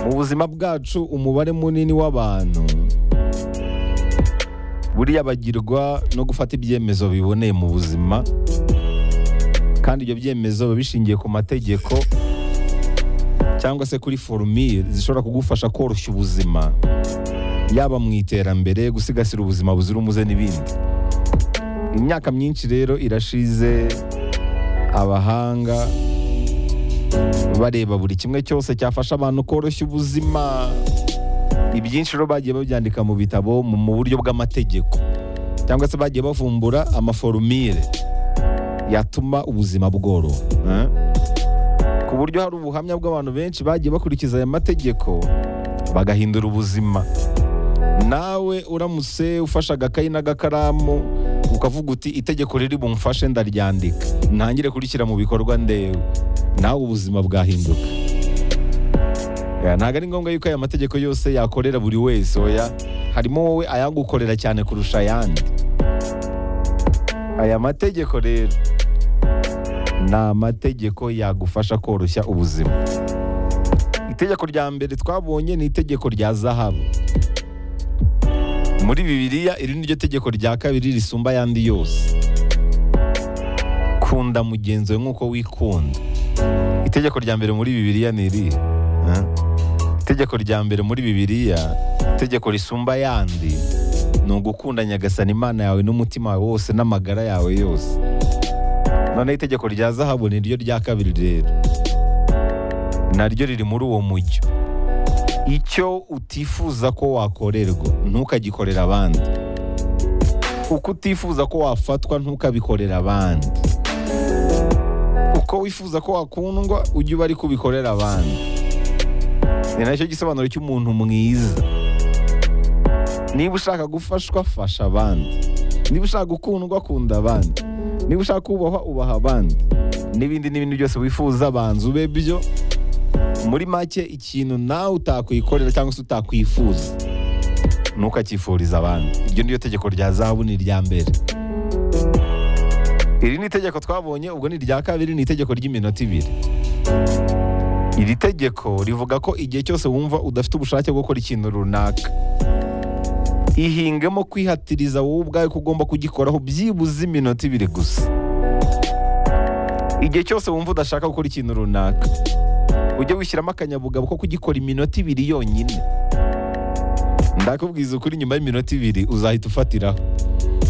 mu buzima bwacu umubare munini w'abantu buriya bagirwa no gufata ibyemezo biboneye mu buzima kandi ibyo byemezo biba bishingiye ku mategeko cyangwa se kuri forumire zishobora kugufasha koroshya ubuzima yaba mu iterambere gusigasira ubuzima buzira umuze n'ibindi imyaka myinshi rero irashize abahanga bareba buri kimwe cyose cyafasha abantu koroshya ubuzima ibyinshi rero bagiye babyandika mu bitabo mu buryo bw'amategeko cyangwa se bagiye bavumbura amaforumire yatuma ubuzima bworoha ku buryo hari ubuhamya bw'abantu benshi bagiye bakurikiza aya mategeko bagahindura ubuzima nawe uramutse ufashe agakayi n'agakaramu ukavuga uti itegeko riri bumfashe ndaryandika ntangire kurishyira mu bikorwa ndewe nawe ubuzima bwahinduka ntabwo ari ngombwa yuko aya mategeko yose yakorera buri wese oya harimo wowe ayagukorera cyane kurusha ayandi aya mategeko rero ni amategeko yagufasha koroshya ubuzima itegeko rya mbere twabonye ni itegeko rya zahabu muri bibiliya iri niryo tegeko rya kabiri risumba ayandi yose kunda mugenzi we nk'uko wikunda itegeko rya mbere muri bibiliya ni iri itegeko rya mbere muri bibiliya itegeko risumba ayandi ni ugukunda nyagasana imana yawe n'umutima wawe wose n'amagara yawe yose noneho itegeko rya zahabu ni ryo rya kabiri rero naryo riri muri uwo mujyo icyo utifuza ko wakorerwa ntukagikorera abandi uko utifuza ko wafatwa ntukabikorera abandi uko wifuza ko wakundwa ujye uba ari kubikorera abandi ni nacyo gisobanuro cy'umuntu mwiza niba ushaka gufashwa fasha abandi niba ushaka gukundwa kunda abandi niba ushaka kubahwa ubaha abandi n'ibindi n'ibindi byose wifuza banza ube byo muri make ikintu nawe utakwikorera cyangwa se utakwifuza ntukakifuriza abandi iryo niryo tegeko rya zahabu ni irya mbere iri ni itegeko twabonye ubwo ni irya kabiri ni itegeko ry'iminota ibiri iri tegeko rivuga ko igihe cyose wumva udafite ubushake bwo gukora ikintu runaka ihingemo kwihatiriza wowe ubwawe ko ugomba kugikoraho byibuze iminota ibiri gusa igihe cyose wumva udashaka gukora ikintu runaka ujye wishyiramo akanyabugabo ko kugikora iminota ibiri yonyine ndakubwiza ukuri nyuma y'iminota ibiri uzahita ufatiraho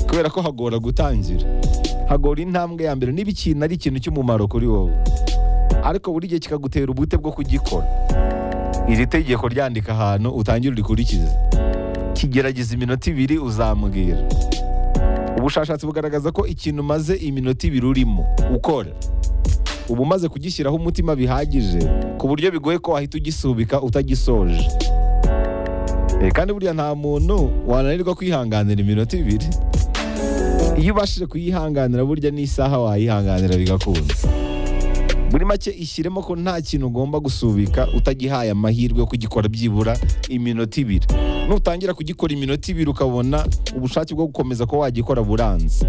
kubera ko hagora gutangira hagora intambwe ya mbere niba ikintu ari ikintu cy'umumaro kuri wowe ariko buri gihe kikagutera ubute bwo kugikora iri tegeko ryandika ahantu utangire urikurikize kigerageza iminota ibiri uzamubwira ubushakashatsi bugaragaza ko ikintu umaze iminota ibiri urimo ukora uba umaze kugishyiraho umutima bihagije ku buryo bigoye ko wahita ugisubika utagisoje kandi buriya nta muntu wananirwa kwihanganira iminota ibiri iyo ubashije kuyihanganira burya n'isaha wayihanganira bigakunda muri make ishyiremo ko nta kintu ugomba gusubika utagihaye amahirwe yo kugikora byibura iminota ibiri nutangira kugikora iminota ibiri ukabona ubushake bwo gukomeza ko wagikora buranze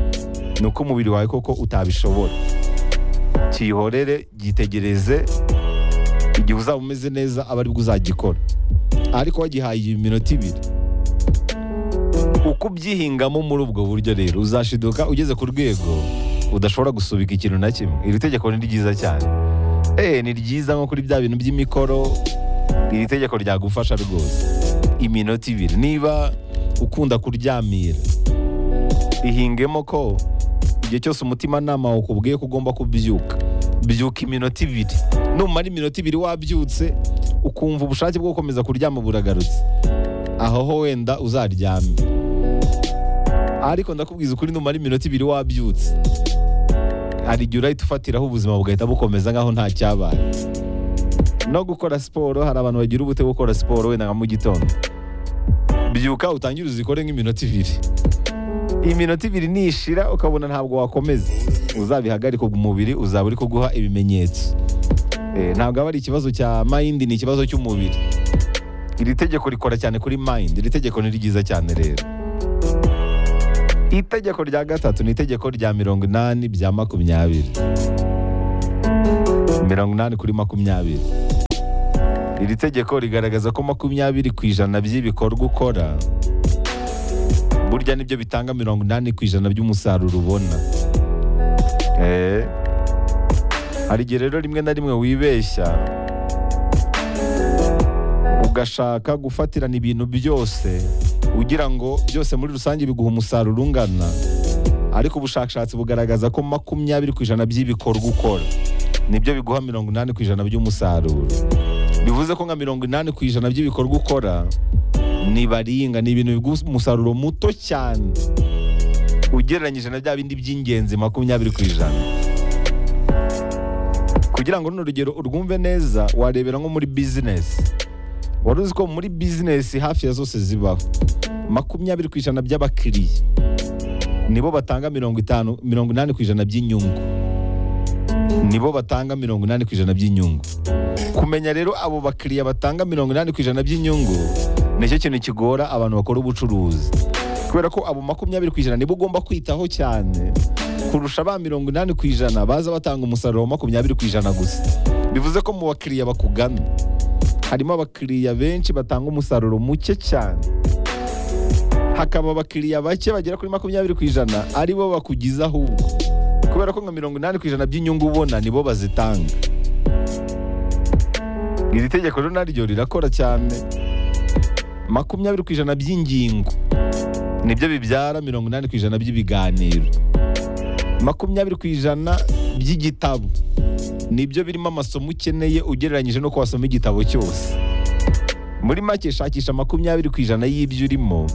ni uko umubiri wawe koko utabishobora kiyihorere gitegereze igihe uzaba umeze neza aba aribwo uzagikora ariko wagihaye iminota ibiri uko ubyihingamo muri ubwo buryo rero uzashiduka ugeze ku rwego udashobora gusubika ikintu na kimwe iri tegeko ni ryiza cyane eee ni ryiza nko kuri bya bintu by'imikoro iri tegeko ryagufasha rwose iminota ibiri niba ukunda kuryamira ihingemo ko igihe cyose umutimanama wawe ukubwiye ko ugomba kubyuka byuka iminota ibiri numara iminota ibiri wabyutse ukumva ubushake bwo gukomeza kuryama buragarutse aho ho wenda uzaryame ariko ndakubwiza ukuri numara iminota ibiri wabyutse hari igihe urahita ufatiraho ubuzima bugahita bukomeza nk'aho nta cyabaye no gukora siporo hari abantu bagira ubute gukora siporo wenda nka mu gitondo byuka utangire uzikore nk'iminota ibiri iminota ibiri nishira ukabona ntabwo wakomeza uzabihagarika umubiri uzaba uri kuguha ibimenyetso ntabwo aba ari ikibazo cya mayindi ni ikibazo cy'umubiri iri tegeko rikora cyane kuri mayindi iri tegeko ni ryiza cyane rero itegeko rya gatatu ni itegeko rya mirongo inani bya makumyabiri mirongo inani kuri makumyabiri iri tegeko rigaragaza ko makumyabiri ku ijana by'ibikorwa ukora burya nibyo bitanga mirongo inani ku ijana by'umusaruro ubona Eh. hari igihe rero rimwe na rimwe wibeshya ugashaka gufatirana ibintu byose ugira ngo byose muri rusange biguha umusaruro ungana ariko ubushakashatsi bugaragaza ko makumyabiri ku ijana by'ibikorwa ukora nibyo biguha mirongo inani ku ijana by'umusaruro bivuze ko nka mirongo inani ku ijana by'ibikorwa ukora nibaringa ni ibintu biguha umusaruro muto cyane ugereranyije na bya bindi by'ingenzi makumyabiri ku ijana kugira ngo runo rugero urwumve neza warebera nko muri bizinesi wari uzi ko muri bizinesi hafi ya zose zibaho makumyabiri ku ijana by'abakiriya nibo batanga mirongo itanu mirongo inani ku ijana by'inyungu nibo batanga mirongo inani ku ijana by'inyungu kumenya rero abo bakiriya batanga mirongo inani ku ijana by'inyungu nicyo kintu kigora abantu bakora ubucuruzi kubera ko abo makumyabiri ku ijana nibo ugomba kwitaho cyane kurusha ba mirongo inani ku ijana baza batanga umusaruro wa makumyabiri ku ijana gusa bivuze ko mu bakiriya bakugana harimo abakiriya benshi batanga umusaruro muke cyane hakaba abakiriya bake bagera kuri makumyabiri ku ijana aribo bakugiza ahubwo kubera ko nka mirongo inani ku ijana by'inyungu ubona nibo bazitanga iri tegeko rero naryo rirakora cyane makumyabiri ku ijana by'ingingo nibyo bibyara mirongo inani ku ijana by'ibiganiro makumyabiri ku ijana by'igitabo nibyo birimo amasomo ukeneye ugereranyije no wasoma igitabo cyose muri make shakisha makumyabiri ku ijana y'ibyo urimo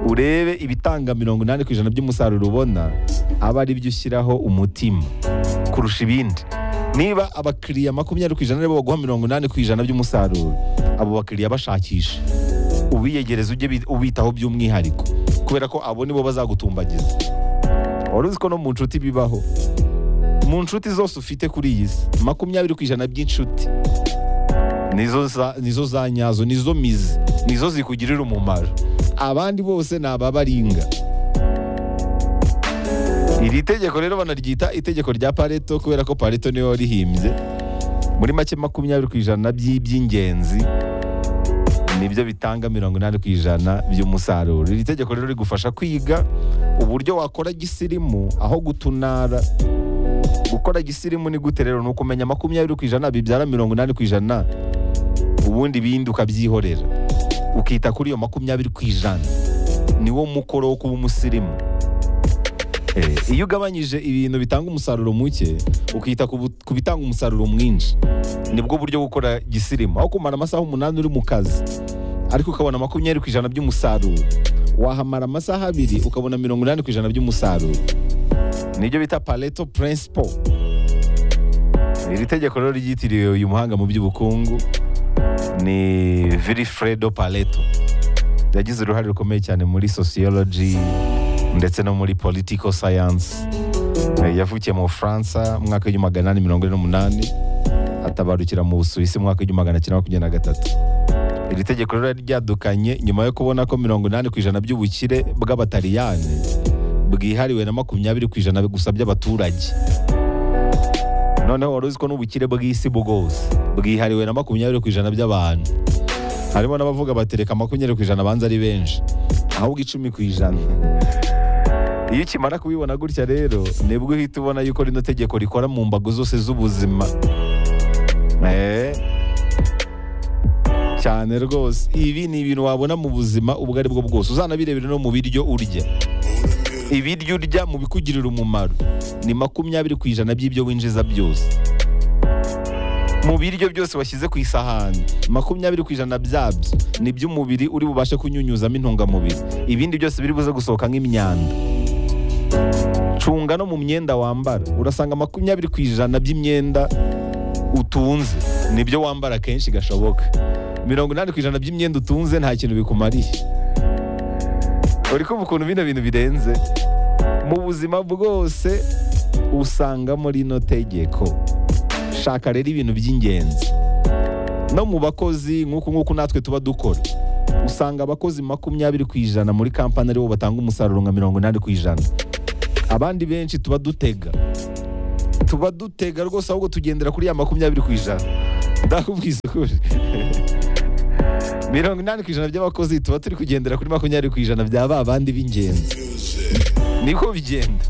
urebe ibitanga mirongo inani ku ijana by'umusaruro ubona aba ari byo ushyiraho umutima kurusha ibindi niba abakiriya makumyabiri ku ijana aribo baguha mirongo inani ku ijana by'umusaruro abo bakiriya bashakisha ubiyegereza ujye bi- ubitaho by'umwihariko kubera ko abo nibo bazagutumbagiza wari uzi ko no mu nshuti bibaho mu nshuti zose ufite kuri iyi si makumyabiri ku ijana by'inshuti nizo za- nizo za nyazo nizo mizi nizo zikugirira umumaro abandi bose ni ababaringa iri tegeko rero banaryita itegeko rya pareto kubera ko pareto niwe warihimbye muri make makumyabiri ku ijana by'iby'ingenzi nibyo bitanga mirongo inani ku ijana by'umusaruro iri tegeko rero rigufasha kwiga uburyo wakora gisirimu aho gutunara gukora gisirimu ni gute rero ni ukumenya makumyabiri ku ijana bibyara mirongo inani ku ijana ubundi ibindi ukabyihorera ukita kuri iyo makumyabiri ku ijana niwo mukoro wo kuba umusirimu Eh, iyo ugabanyije ibintu bitanga umusaruro muke ukita ku bu- ku bitanga umusaruro mwinshi nibwo buryo bwo gukora gisirimu aho kumara amasaha umunani uri mu kazi ariko ukabona makumyabiri ku ijana by'umusaruro wahamara amasaha abiri ukabona mirongo inani ku ijana by'umusaruro nibyo bita pareto principle iri tegeko rero ryitiriwe uyu muhanga mu by'ubukungu ni Vilfredo Pareto yagize uruhare rukomeye cyane muri sociology ndetse no muri political science Eh, yavukiye mu Bufaransa mu mwaka w'igihumbi magana inani mirongo ine n'umunani atabarukira mu Busuwisi mu mwaka w'igihumbi magana cyenda makumyabiri na gatatu iri tegeko rero ryari ryadukanye nyuma yo kubona ko mirongo inani ku ijana by'ubukire bw'abataliyani bwihariwe na makumyabiri ku ijana gusa by'abaturage noneho wari uzi ko n'ubukire bw'isi bwose bwihariwe na makumyabiri ku ijana by'abantu harimo n'abavuga batereka makumyabiri ku ijana abanza ari benshi ahubwo icumi ku ijana iyo ukimara kubibona gutya rero nibwo uhita ubona yuko rino tegeko rikora mu mbago zose z'ubuzima Eh. cyane rwose ibi ni ibintu wabona mu buzima ubwo ari bwo bwose uzanabirebera no mu biryo urya ibiryo urya mu bikugirira umumaro ni makumyabiri ku ijana by'ibyo winjiza byose mu biryo byose washyize ku isahani makumyabiri ku ijana byabyo ni by'umubiri uri bubashe kunyunyuzamo intungamubiri ibindi byose biri buze gusohoka nk'imyanda cunga no mu myenda wambara urasanga makumyabiri ku ijana by'imyenda utunze nibyo wambara kenshi gashoboka mirongo inani ku ijana by'imyenda utunze nta kintu bikumariye uri kumva ukuntu bino bintu birenze mu buzima bwose usangamo rino tegeko shaka rero ibintu by'ingenzi no mu bakozi nk'uku nk'uku natwe tuba dukora usanga abakozi makumyabiri ku ijana muri kampani aribo batanga umusaruro nka mirongo inani ku ijana abandi benshi tuba dutega tuba dutega rwose ahubwo tugendera kuri ya makumyabiri ku ijana ndakubwiza ukuri mirongo inani ku ijana by'abakozi tuba turi kugendera kuri makumyabiri ku ijana bya ba bandi b'ingenzi niko bigenda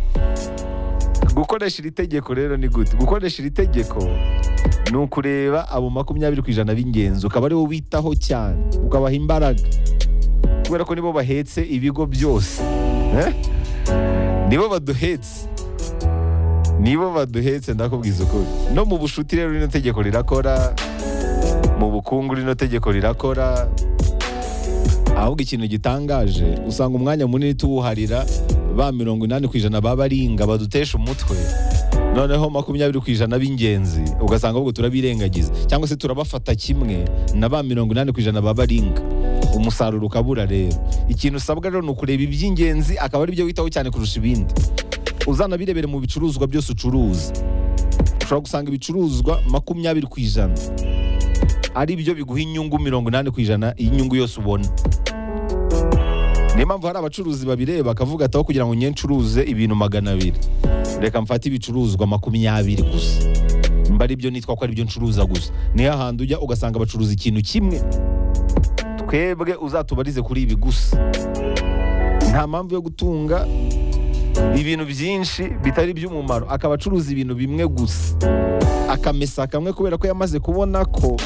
gukoresha iri tegeko rero ni gute gukoresha iri tegeko ni ukureba abo makumyabiri ku ijana b'ingenzi ukaba aribo witaho cyane ukabaha imbaraga kubera ko nibo bahetse ibigo byose Eh? nibo baduhetse nibo baduhetse ndakubwiza ukuri no mu bushuti rero rino tegeko rirakora mu bukungu rino tegeko rirakora ahubwo ikintu gitangaje usanga umwanya munini tuwuharira ba mirongo inani ku ijana baba ari inga badutesha umutwe noneho makumyabiri ku ijana b'ingenzi ugasanga ahubwo turabirengagiza cyangwa se turabafata kimwe na ba mirongo inani ku ijana baba ari inga umusaruro ukabura rero ikintu usabwa rero ni ukureba iby'ingenzi akaba ari byo witaho cyane kurusha ibindi uzanabirebere mu bicuruzwa byose ucuruza ushobora gusanga ibicuruzwa makumyabiri ku ijana ari byo biguha inyungu mirongo inani ku ijana y'inyungu yose ubona niyo mpamvu hari abacuruzi babireba bakavuga ati aho kugira ngo njye ncuruze ibintu magana abiri reka mfate ibicuruzwa makumyabiri gusa mba ari byo nitwa ko ari byo ncuruza gusa niyo ahantu ujya ugasanga bacuruza ikintu kimwe twebwe uzatubarize kuri ibi gusa nta mpamvu yo gutunga ibintu byinshi bitari iby'umumaro akaba acuruza ibintu bimwe gusa akamesa kamwe kubera ko yamaze kubona ko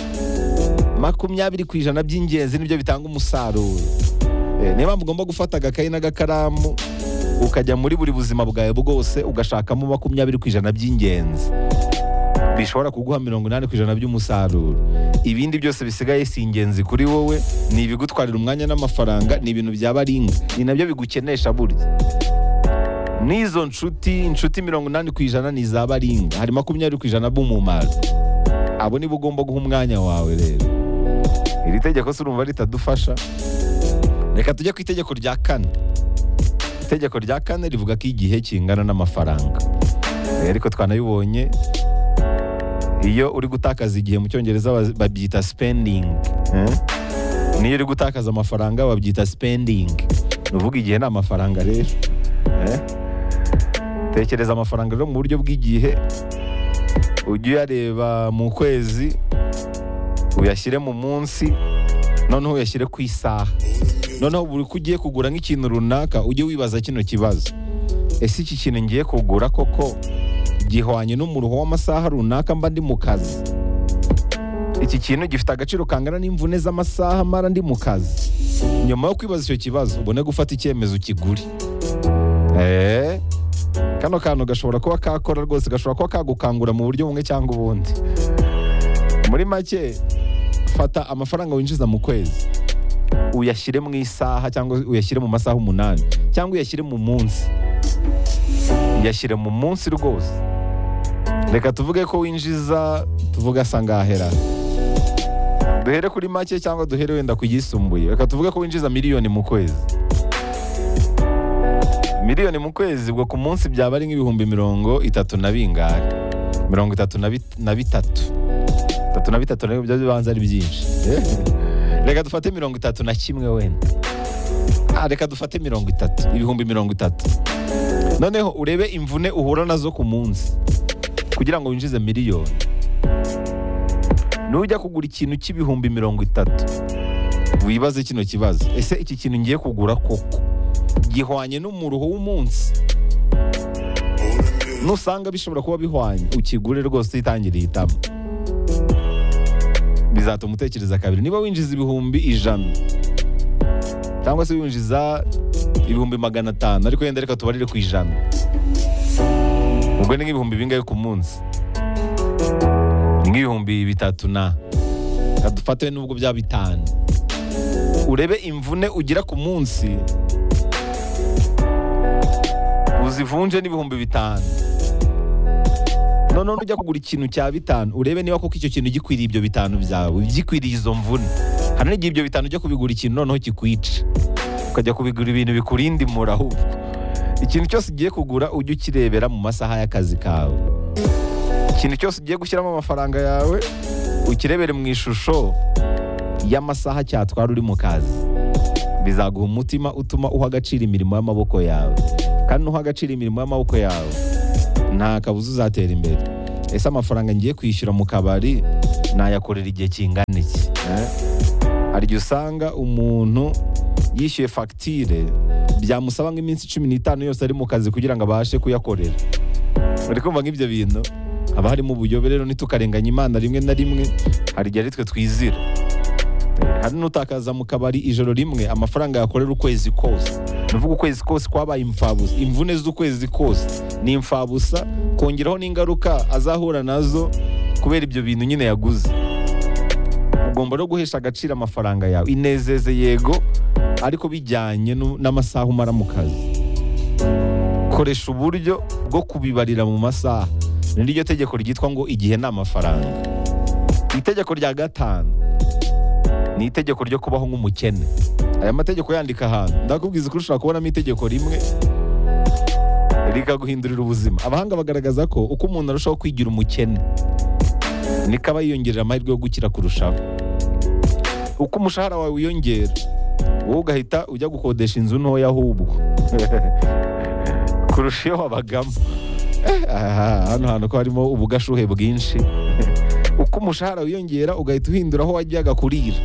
makumyabiri ku ijana by'ingenzi nibyo bitanga umusaruro Eh, niyo mpamvu ugomba gufata agakayi n'agakaramu ukajya muri buri buzima bwawe bwose ugashakamo makumyabiri ku ijana by'ingenzi bishobora kuguha mirongo inani ku ijana by'umusaruro ibindi byose bisigaye si ingenzi kuri wowe ni ibigutwarira umwanya n'amafaranga ni ibintu byaba ari inga ni nabyo bigukenesha burya n'izo nshuti inshuti mirongo inani ku ijana ni izaba ari inga hari makumyabiri ku ijana b'umumaro abo nibo ugomba guha umwanya wawe rero iri tegeko se urumva ritadufasha reka tujye ku itegeko rya kane itegeko rya kane rivuga ko igihe kingana n'amafaranga Eh, ariko twanabibonye iyo uri gutakaza igihe mu cyongereza baz- babyita spending eh? niyo uri gutakaza amafaranga babyita spending ni uvuga igihe ni amafaranga rero eh? tekereza amafaranga rero mu buryo bw'igihe ujye uyareba mu kwezi uyashyire mu munsi noneho uyashyire ku isaha noneho buri ko ugiye kugura nk'ikintu runaka ujye wibaza kino kibazo ese iki kintu ngiye kugura koko gihwanye n'umuruho w'amasaha runaka mba ndi mu kazi iki kintu gifite agaciro kangana n'imvune z'amasaha mara ndi mu kazi nyuma yo kwibaza icyo kibazo ubone gufata icyemezo ukigure Eh, kano kantu gashobora kuba kakora rwose gashobora kuba kagukangura mu buryo bumwe cyangwa ubundi muri make fata amafaranga winjiza mu kwezi uyashyire mu isaha cyangwa uyashyire mu masaha umunani cyangwa uyashyire mu munsi yashyire mu munsi rwose reka tuvuge ko winjiza tuvuge asa ngahera duhere kuri make cyangwa duhere wenda ku yisumbuye reka tuvuge ko winjiza miliyoni mu kwezi miliyoni mu kwezi ubwo ku munsi byaba ari nk'ibihumbi mirongo itatu na bingahe mirongo itatu na bit- na bitatu itatu na bitatu nabyo byo bibanza ari byinshi Eh? reka dufate mirongo itatu na kimwe wenda Ah, reka dufate mirongo itatu ibihumbi mirongo itatu noneho urebe imvune uhura nazo ku munsi kugira ngo winjize miliyoni nujya kugura ikintu cy'ibihumbi mirongo itatu wibaze kino kibazo ese iki kintu ngiye kugura koko gihwanye n'umuruho w'umunsi nusanga bishobora kuba bihwanye ukigure rwose utitangiriye itama bizatuma utekereza kabiri niba winjiza ibihumbi ijana cyangwa se winjiza ibihumbi magana atanu ariko yenda reka tubarire ku ijana ubwo ni nk'ibihumbi bingahe ku munsi Ni nk'ibihumbi bitatu na kadufate nubwo byaba bitanu urebe imvune ugira ku munsi uzivunje n'ibihumbi bitanu noneho nujya kugura ikintu cya bitanu urebe niba koko icyo kintu gikwiriye ibyo bitanu byawe gikwiriye izo mvune hari n'igihe ibyo bitanu ujya kubigura ikintu noneho kikwica ukajya kubigura ibintu bikurinda imura ahubwo ikintu cyose ugiye kugura ujye ukirebera mu masaha y'akazi kawe ikintu cyose ugiye gushyiramo amafaranga yawe ukirebere mu ishusho y'amasaha cyatwara uri mu kazi bizaguha umutima utuma uha agaciro imirimo y'amaboko yawe kandi nuha agaciro imirimo y'amaboko yawe nta kabuza uzatera imbere ese amafaranga ngiye kwishyura mu kabari nayakorera igihe kingana iki eh? hari igihe usanga umuntu yishyuye fagitire byamusaba nk'iminsi cumi n'itanu yose ari mu kazi kugira ngo abashe kuyakorera uri kumva nk'ibyo bintu haba harimo ubuyobe rero ntitukarenganye imana rimwe na rimwe hari igihe ari twe twizira Eh, hari n'utakaza mu kabari ijoro rimwe amafaranga yakorera ukwezi kose ni ukuvuga ukwezi kose kwabaye imfabusa imvune z'ukwezi kose ni imfabusa kongeraho n'ingaruka azahura nazo kubera ibyo bintu nyine yaguze ugomba no guhesha agaciro amafaranga yawe inezeze yego ariko bijyanye nu- n'amasaha umara mu kazi koresha uburyo bwo kubibarira mu masaha ni ryo tegeko ryitwa ngo igihe ni amafaranga itegeko rya gatanu ni itegeko ryo kubaho nk'umukene aya mategeko yandika ahantu ndakubwiza ko ushobora kubonamo itegeko rimwe rikaguhindurira ubuzima abahanga bagaragaza ko uko umuntu arushaho kwigira umukene niko aba yiyongerera amahirwe yo gukira kurushaho uko umushahara wawe wiyongera wowe ugahita ujya gukodesha inzu ntoya ahubwo kurusha iyo wabagamo Eh, aha, hano hantu ko harimo ubugashuhe bwinshi uko umushahara wiyongera ugahita uhindura aho wajyaga kurira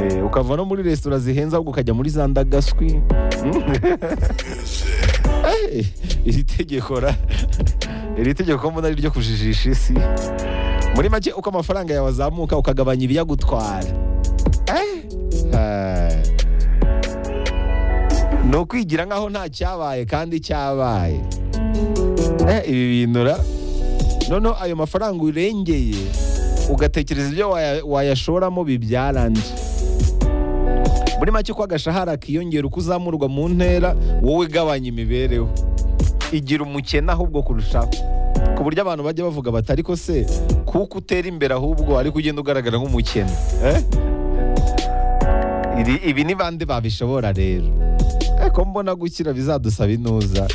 Eh, ukava no muri resitora zihenze ahubwo ukajya muri za ndagaswi Mm. Eh, iri tegeko ra iri tegeko mbona ari ryo kujijisha isi muri make uko amafaranga yawe azamuka ukagabanya ibiyagutwara Eh, ah. ni ukwigira nk'aho nta cyabaye kandi cyabaye Eh, ibi bintu ra noneho ayo mafaranga urengeye ugatekereza ibyo waya- wayashoramo bibyarandi muri make uko agashahara kiyongera uko uzamurwa mu ntera wowe igabanya imibereho igira umukene ahubwo kurushaho ku buryo abantu bajya bavuga bati ariko se kuko utera imbere ahubwo ariko ugenda ugaragara nk'umukene eh? Iri- ibi ni bande babishobora rero ariko mbona gukira bizadusaba intuza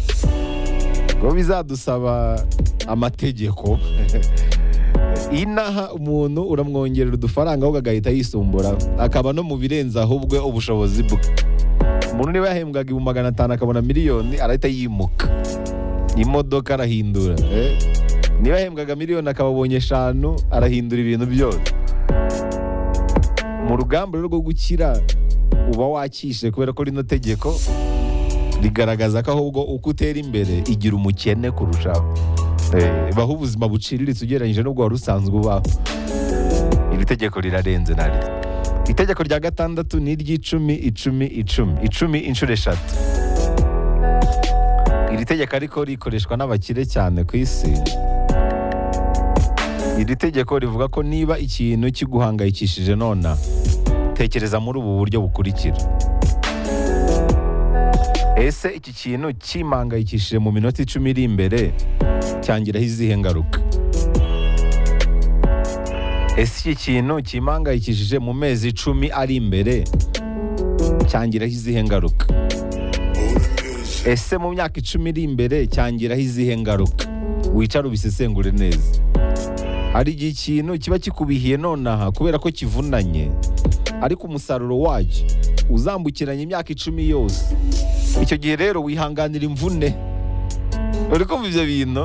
ngo bizadusaba amategeko inaha umuntu uramwongerera udufaranga ahubwo agahita yisumbura akaba no mu birenza ahubwe ubushobozi bwe umuntu niba yahembwaga ibihumbi magana atanu akabona miliyoni arahita yimuka imodoka arahindura eh? niba yahembwaga miliyoni akababonye eshanu arahindura ibintu byose mu rugamba rero rwo gukira uba wakishe kubera ko rino tegeko rigaragaza ko ahubwo uko utera imbere igira umukene kurushaho Eh, baho ubuzima buciriritse ugereranyije n'ubwo wari usanzwe ubaho iri tegeko rirarenze naryo itegeko rya gatandatu ni iry'icumi icumi icumi icumi inshuro eshatu iri tegeko ariko rikoreshwa n'abakire cyane ku isi iri tegeko rivuga ko niba ikintu kiguhangayikishije nona tekereza muri ubu buryo bukurikira ese iki kintu kimangayikishije mu minota icumi iri imbere cyangiraho izihe ngaruka ese iki kintu kimangayikishije mu mezi icumi ari imbere cyangiraho izihe ngaruka ese mu myaka icumi iri imbere cyangiraho izihe ngaruka wicara ubisesengure neza hari igihe ikintu kiba kikubihiye nonaha kubera ko kivunanye ariko umusaruro wacyo uzambukiranya imyaka icumi yose icyo gihe rero wihanganira imvune uri kumva ibyo bintu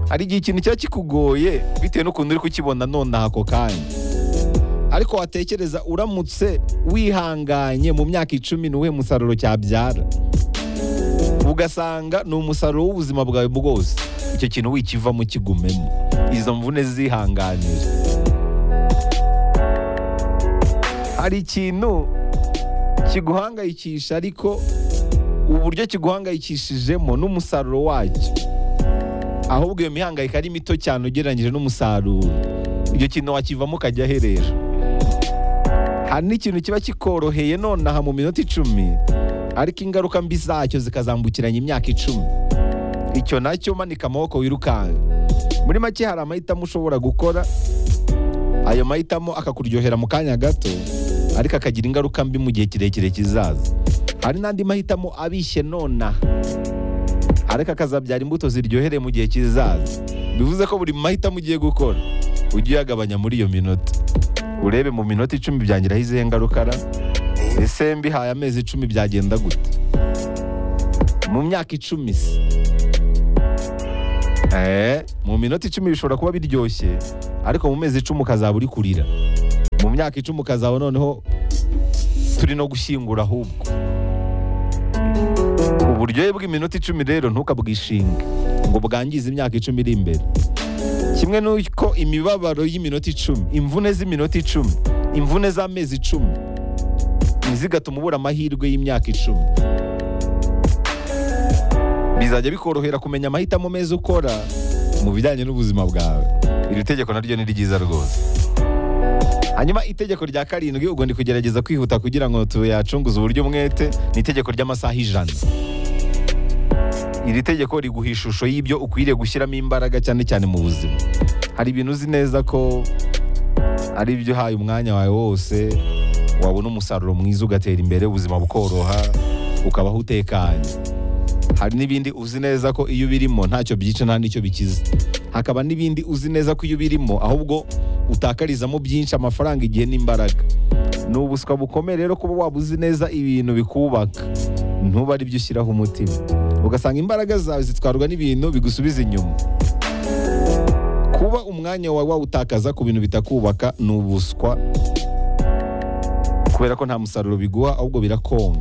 hari igihe ikintu kiba kikugoye bitewe n'ukuntu uri kukibona nonaha ako kanya ariko watekereza uramutse wihanganye mu myaka icumi ni uwuhe musaruro cyabyara ugasanga ni umusaruro w'ubuzima bwawe bwose icyo kintu wikivamo kigumemo izo mvune zihanganira hari ikintu kiguhangayikisha ariko uburyo kiguhangayikishijemo n'umusaruro wacyo ahubwo iyo mihangayiko ari mito cyane ugereranyije n'umusaruro icyo kintu wakivamo ukajya aherera hari n'ikintu kiba kikoroheye nonaha mu minota icumi ariko ingaruka mbi zacyo zikazambukiranya imyaka icumi icyo nacyo manika amaboko wirukanka muri make hari amahitamo ushobora gukora ayo mahitamo akakuryohera mu kanya gato ariko akagira ingaruka mbi mu gihe kirekire kizaza hari n'andi mahitamo abishye nona ariko akazabyara imbuto ziryohere mu gihe kizaza bivuze ko buri mahitamo ugiye gukora ujye uyagabanya muri iyo minota urebe mu minota icumi byangiraho izihe ngaruka ra ese mbihaye amezi icumi byagenda gute mu myaka icumi se Eh, mu minota icumi bishobora kuba biryoshye ariko mu mezi icumi ukazaba uri kurira mu myaka icumi ukazaba noneho turi no gushyingura ahubwo uburyohe bw'iminota icumi rero ntukabwishinge ngo bwangize imyaka icumi iri imbere kimwe n'uko imibabaro y'iminota icumi imvune z'iminota icumi imvune z'amezi icumi ntizigatuma ubura amahirwe y'imyaka icumi bizajya bikorohera kumenya amahitamo meza ukora mu bijyanye n'ubuzima bwawe iri tegeko naryo ni ryiza rwose hanyuma itegeko rya karindwi ubwo ndi kugerageza kwihuta kugira ngo tuyacunguze uburyo umwete ni itegeko ry'amasaha ijana iri tegeko riguha ishusho y'ibyo ukwiriye gushyiramo imbaraga cyane cyane mu buzima hari ibintu uzi neza ko ari ibyo uhaye umwanya wawe wose wabona umusaruro mwiza ugatera imbere ubuzima bukoroha ukabaho utekanye hari n'ibindi uzi neza ko iyo ubirimo ntacyo byica nta n'icyo bikiza hakaba n'ibindi uzi neza ko iyo ubirimo ahubwo utakarizamo byinshi amafaranga igihe n'imbaraga ni ubuswa bukomeye rero kuba waba uzi neza ibintu bikubaka ntube ari byo ushyiraho umutima ugasanga imbaraga zawe zitwarwa n'ibintu bigusubiza inyuma kuba umwanya wawe wawutakaza ku bintu bitakubaka ni ubuswa kubera ko nta musaruro biguha ahubwo birakonga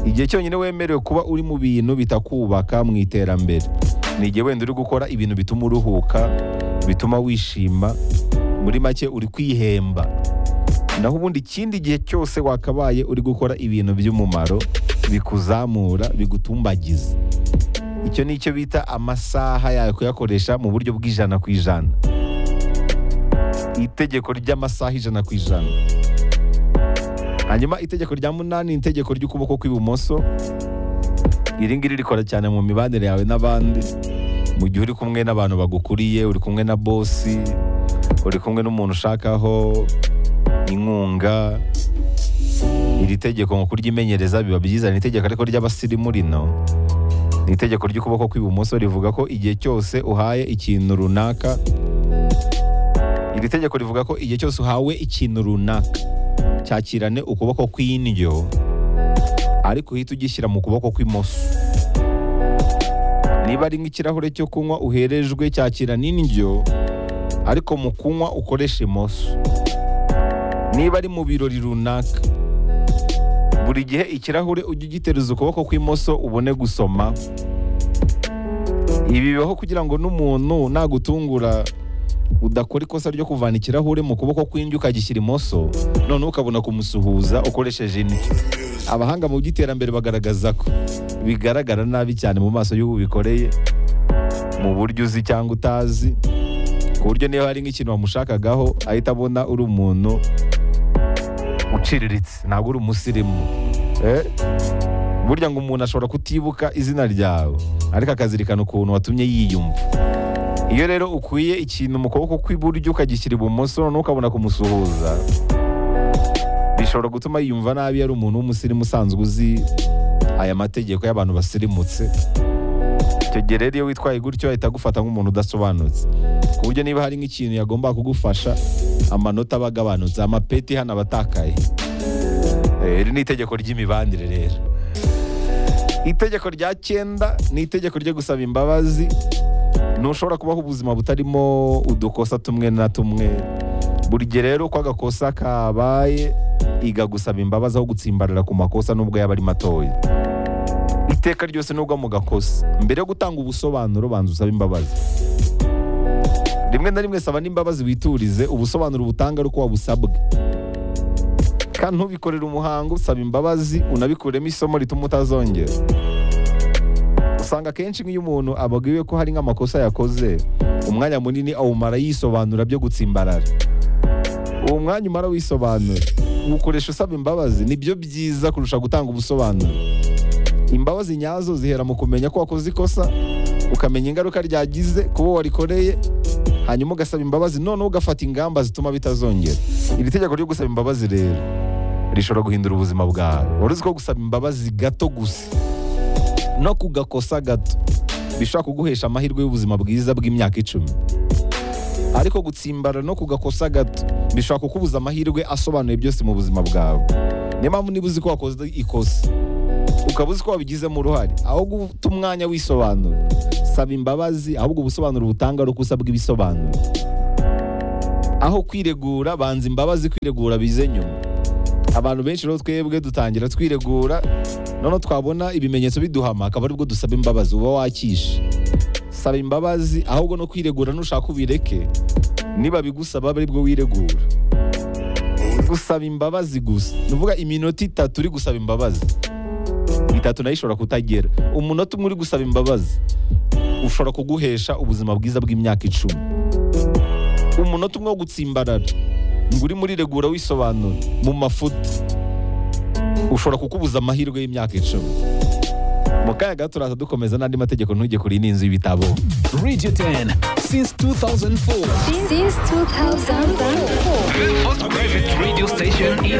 igihe cyonyine wemerewe kuba uri mu bintu bitakubaka mu iterambere ni igihe wenda uri gukora ibintu bituma uruhuka bituma wishima muri make uri kwihemba naho ubundi ikindi gihe cyose wakabaye uri gukora ibintu by'umumaro bikuzamura bigutumbagiza icyo ni icyo bita amasaha yawe kuyakoresha mu buryo bw'ijana ku ijana itegeko ry'amasaha ijana ku ijana hanyuma itegeko rya munani ni itegeko ry'ukuboko kw'ibumoso iri ngiri rikora cyane mu mibanire yawe n'abandi mu gihe uri kumwe n'abantu bagukuriye uri kumwe na bosi uri kumwe n'umuntu ushakaho inkunga iri tegeko ngo kuryimenyereza biba byiza ni itegeko ariko ry'abasirimu rino ni itegeko ry'ukuboko kw'ibumoso rivuga ko igihe cyose uhaye ikintu runaka iri tegeko rivuga ko igihe cyose uhawe ikintu runaka cyakirane ukuboko kw'indyo ariko uhita ugishyira mu kuboko kw'imoso niba ari nk'ikirahure cyo kunywa uherejwe cyakirana indyo ariko mu kunywa ukoresha imoso niba ari mu birori runaka buri gihe ikirahure ujye ugitereza ukuboko kw'imoso ubone gusoma ibi bibaho kugira ngo n'umuntu nagutungura udakora ikosa ryo kuvana ikirahure mu kuboko kw'indyo ukagishyira imoso noneho ukabona kumusuhuza ukoresheje indi abahanga mu by'iterambere bagaragaza ko bigaragara nabi cyane mu maso y'uwo bikoreye mu buryo uzi cyangwa utazi ku buryo niyo hari nk'ikintu wamushakagaho ahita abona uri umuntu uciriritse ntabwo uri umusirimu Eh? burya ngo umuntu ashobora kutibuka izina ryawe ariko akazirikana ukuntu watumye yiyumva iyo rero ukwiye ikintu mu kuboko kw'iburyo ukagishyira ibumoso noneho ukabona kumusuhuza bishobora gutuma yiyumva nabi yari umuntu w'umusirimu usanzwe uzi aya mategeko y'abantu basirimutse icyo gihe rero iyo witwaye gutyo ahita agufata nk'umuntu udasobanutse ku buryo niba hari nk'ikintu yagomba kugufasha amanota aba agabanutse amapeti hano aba atakaye Eh, iri ni itegeko ry'imibanire rero itegeko rya cyenda ni itegeko ryo gusaba imbabazi ntushobora kubaho ubuzima butarimo udukosa tumwe na tumwe buri gihe rero uko agakosa kabaye iga gusaba imbabazi aho gutsimbarara ku makosa nubwo yaba ari matoya iteka ryose nubwo mu gakosa mbere yo gutanga ubusobanuro banza usaba imbabazi rimwe na rimwe saba n'imbabazi witurize ubusobanuro butanga ari uko wabusabwe kandi ntubikorere umuhango usaba imbabazi unabikuremo isomo rituma utazongera usanga akenshi nk'iyo umuntu ababwiwe ko hari nk'amakosa yakoze umwanya munini awumara yisobanura byo gutsimbarara uwo mwanya umara wisobanura uwukoresha usaba imbabazi nibyo byiza kurusha gutanga ubusobanuro imbabazi nyazo zihera mu kumenya ko wakoze ikosa ukamenya ingaruka ryagize ku bo warikoreye hanyuma ugasaba imbabazi noneho ugafata ingamba zituma bitazongera iri tegeko ryo gusaba imbabazi rero rishobora guhindura ubuzima bwawe wari uzi ko gusaba imbabazi gato gusa no ku gakosa gato bishobora kuguhesha amahirwe y'ubuzima bwiza bw'imyaka icumi ariko gutsimbara no ku gakosa gato bishobora kukubuza amahirwe asobanuye byose mu buzima bwawe niyo mpamvu niba uzi ko wakoze ikosa ukaba uzi ko wabigizemo uruhare aho guta umwanya wisobanura saba imbabazi ahubwo ubusobanuro butanga ari uko usabwa ibisobanuro aho kwiregura banza imbabazi kwiregura bize nyuma abantu benshi rero twebwe dutangira twiregura noneho twabona ibimenyetso biduhama akaba aribwo dusaba imbabazi uba wakishe saba imbabazi ahubwo no kwiregura nushaka ubireke niba bigusaba aribwo wiregura gusaba imbabazi gusa ni ukuvuga iminota itatu uri gusaba imbabazi itatu nayo ishobora kutagera umunota umwe uri gusaba imbabazi ushobora kuguhesha ubuzima bwiza bw'imyaka icumi umunota umwe wo gutsimbarara ngo uri muri regura wisobanura mu mafuta ushobora kukubuza amahirwe y'imyaka icumi mu kanya gato turaza dukomeza n'andi mategeko ntujye kuri iyi n'inzu y'ibitabo Radio 10 since 2004. Since 2004. Private radio station in